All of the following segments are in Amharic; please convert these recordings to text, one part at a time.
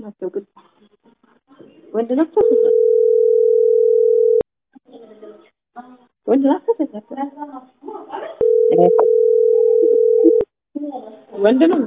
ናቸው ግን ወንድ ናቸው ሴት ናቸው? ወንድ ናቸው ሴት ናቸው? ወንድ ነው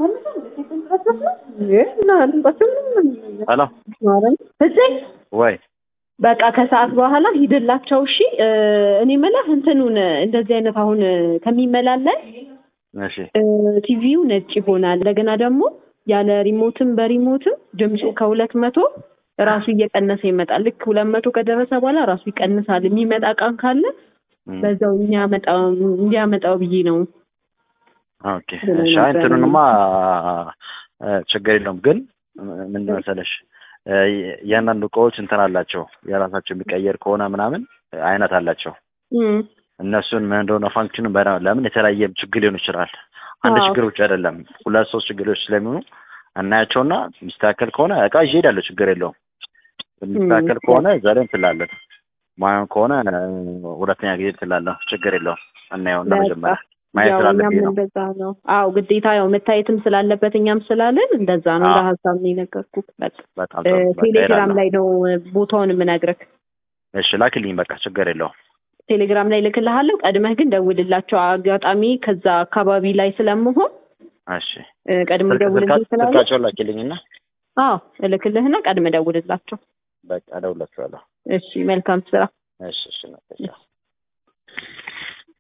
እና ድምጻቸው ምንም ሄሎ እዚህ ወይ በቃ ከሰዓት በኋላ ሂድላቸው። እሺ እኔ የምልህ እንትኑን እንደዚህ አይነት አሁን ከሚመላለስ እሺ ቲቪው ነጭ ይሆናል። እንደገና ደግሞ ያለ ሪሞትም በሪሞትም ድምፁ ከሁለት መቶ ራሱ እየቀነሰ ይመጣል። ልክ ሁለት መቶ ከደረሰ በኋላ ራሱ ይቀንሳል። የሚመጣ እቃን ካለ እም፣ በዛው እንዲያመጣው እንዲያመጣው ብዬ ነው። ኦኬ እሺ። አይ እንትኑንማ እ፣ ችግር የለውም ግን ምን መሰለሽ እ፣ እያንዳንዱ እቃዎች እንትን አላቸው የራሳቸው የሚቀየር ከሆነ ምናምን አይነት አላቸው። እም፣ እነሱን ምን እንደሆነ ፋንክሽኑ በደንብ ለምን የተለያየ ችግር ሊሆን ይችላል። አንድ አዎ። ችግር ብቻ አይደለም፣ ሁለት ሶስት ችግሮች ስለሚሆኑ እናያቸውና የሚስተካከል ከሆነ እቃ ይዤ እሄዳለሁ፣ ችግር የለውም። የሚስተካከል እም። ከሆነ እዛ ላይ እንትላለን፣ ማየን ከሆነ እ፣ ሁለተኛ ጊዜ እንትላለሁ፣ ችግር የለውም። እናየውና በቃ መጀመሪያ ማየት ያው እኛም ስላለብኝ ነው። እንደዛ ነው። አዎ ግዴታ ያው መታየትም ስላለበት እኛም ስላለን እንደዛ ነው። አዎ። ለሀሳብ ነው የነገርኩህ። በቃ በጣም እ፣ ጥሩ በቃ ቴሌግራም እሄዳለሁ። ላይ ነው ቦታውን የምነግርህ። እሺ ላክልኝ፣ በቃ ችግር የለውም። ቴሌግራም ላይ ልክልሃለሁ። ቀድመህ ግን ደውልላቸው። አጋጣሚ ከዛ አካባቢ ላይ ስለምሆን እሺ እ፣ ቀድሞ ስልክ ደውልልኝ ስልካ- ስላለ ስልካቸውን ላኪልኝና አዎ እልክልህና ቀድመህ ደውልላቸው። በቃ እደውልላቸዋለሁ። እሺ መልካም ስራ። እሺ እሺ ነው።